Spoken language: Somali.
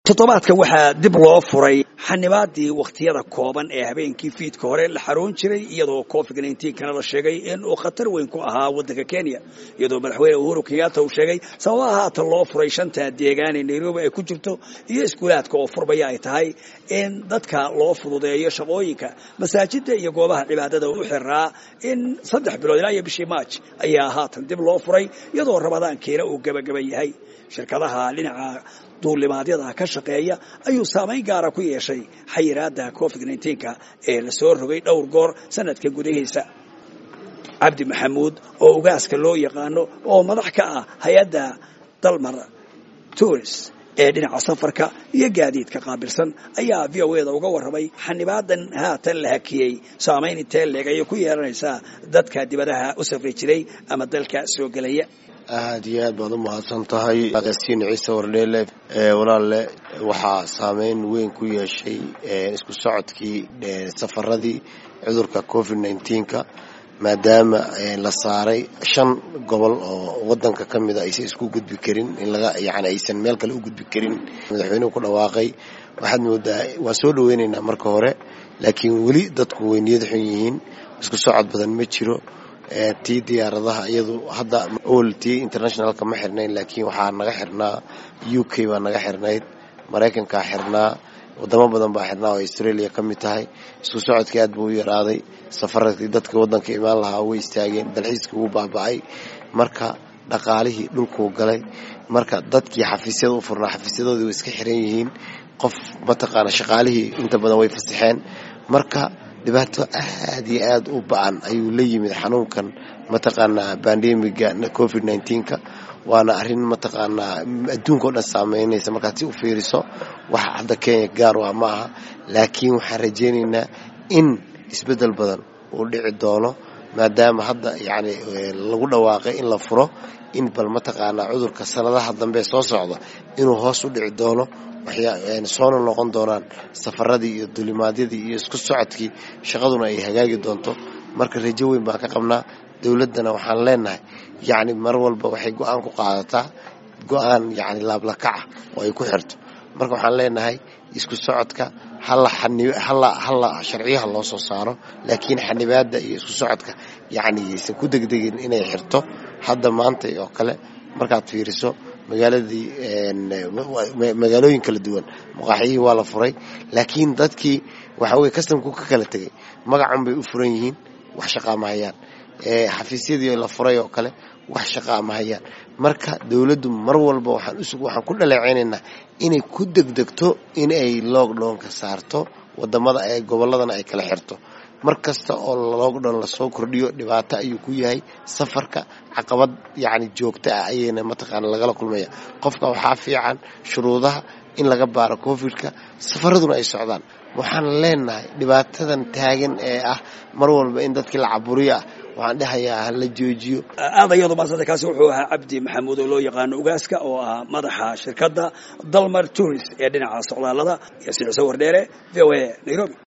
toddobaadkan waxaa dib loo furay xanibaadii wakhtiyada kooban ee habeenkii fiidka hore la xaroon jiray iyadoo covid kana la sheegay in uu khatar weyn ku ahaa waddanka kenya iyadoo madaxweyne uhuru kenyatta uu sheegay sababaha haatan loo furay shanta deegaan ee nairobi ay ku jirto iyo iskuulaadka oo furbaya ay tahay in dadka loo fududeeyo shaqooyinka masaajida iyo goobaha cibaadada u xiraa in saddex bilood ilaa iyo bishii maaj ayaa haatan dib loo furay iyadoo ramadaankiina uu gebagaba yahay shirkadaha dhinaca duulimaadyada ka shaqeeya ayuu saamayn gaara ku yeeshay xayiraada covid ka ee la soo rogay dhowr goor sanadka gudahiisa cabdi maxamuud oo ugaaska loo yaqaano oo madax ka ah hay-adda dalmar touris ee dhinaca safarka iyo gaadiidka qaabilsan ayaa v o eda uga warramay xanibaadan haatan la hakiyey saamayn intee leeg ayay ku yeelanaysaa dadka dibadaha u safri jiray ama dalka soo gelaya aad iyo aad baad u mahadsan tahay agaasiin ciise wardheele walaalle waxaa saameyn weyn ku yeeshay isku socodkii safaradii cudurka covid nneteen-ka maadaama la saaray shan gobol oo wadanka ka mida aysan isku gudbi karin in laga yani aysan meel kale u gudbi karin madaxweynuhu ku dhawaaqay waxaad moodaa waan soo dhaweynaynaa marka hore laakiin weli dadku way niyad xun yihiin isku socod badan ma jiro tii diyaaradaha iyadu hadda ol tii internationalka ma xirnayn laakiin waxaa naga xirnaa u k baa naga xirnayd maraykankaa xirnaa wadamo badan baa xirnaa oo australia ka mid tahay isku socodkii aad buu u yaraaday safaradkii dadka waddanka imaan lahaa way istaageen dalxiiskii wuu baaba'ay marka dhaqaalihii dhulkuu galay marka dadkii xafiisyada u furnaa xafiisyadoodii way iska xiran yihiin qof mataqaana shaqaalihii inta badan way fasaxeen marka dhibaato aad iyo aad u ba-an ayuu la yimid xanuunkan mataqaanaa bandemiga covid nneteen-ka waana arrin mataqaanaa adduunka o dhan saameynaysa markaad si u fiiriso wax hadda kenya gaar waa ma aha laakiin waxaan rajaynaynaa in isbeddel badan uu dhici doono maadaama hadda yacni lagu dhawaaqay in la furo in bal mataqaanaa cudurka sanadaha dambe soo socda inuu hoos u dhici doono soona noqon doonaan safaradii iyo dulimaadyadii iyo isku socodkii shaqaduna ay hagaagi doonto marka rajo weyn baan ka qabnaa dowladdana waxaan leenahay yacni mar walba waxay go-aan ku qaadataa go-aan yacni laablakaca oo ay ku xirto marka waxaan leenahay isku socodka hala hala sharciyaha loo soo saaro laakiin xanibaada iyo isku socodka yacni aysan ku degdegin inay xirto hadda maanta oo kale markaad fiiriso magaaladii magaalooyin kala duwan maqaaxiyihii waa la furay laakiin dadkii waxa weye kastamku ka kala tegay magacun bay u furan yihiin wax shaqaa ma hayaan xafiisyadii la furay oo kale wax shaqaa ma hayaan marka dowladdu mar walba waxaan ku dhaleecaynaynaa inay ku degdegto in ay lockdownka saarto wadamada ee gobolladana ay kala xirto mar kasta oo lockdown lasoo kordhiyo dhibaato ayuu ku yahay safarka caqabad yacni joogto ah ayayna mataqaana lagala kulmaya qofka waxaa fiican shuruudaha in laga baaro covidka safaraduna ay socdaan waxaan leenahay dhibaatadan taagan ee ah mar walba in dadkii la caburiyo ah waxaan dhahayaa hala joojiyo aad ayado maasanta kaasi wuxuu ahaa cabdi maxamuud oo loo yaqaano ugaaska oo ah madaxa shirkadda dalmar tourist ee dhinaca socdaalada iyo siciso wardheere v o a nairobi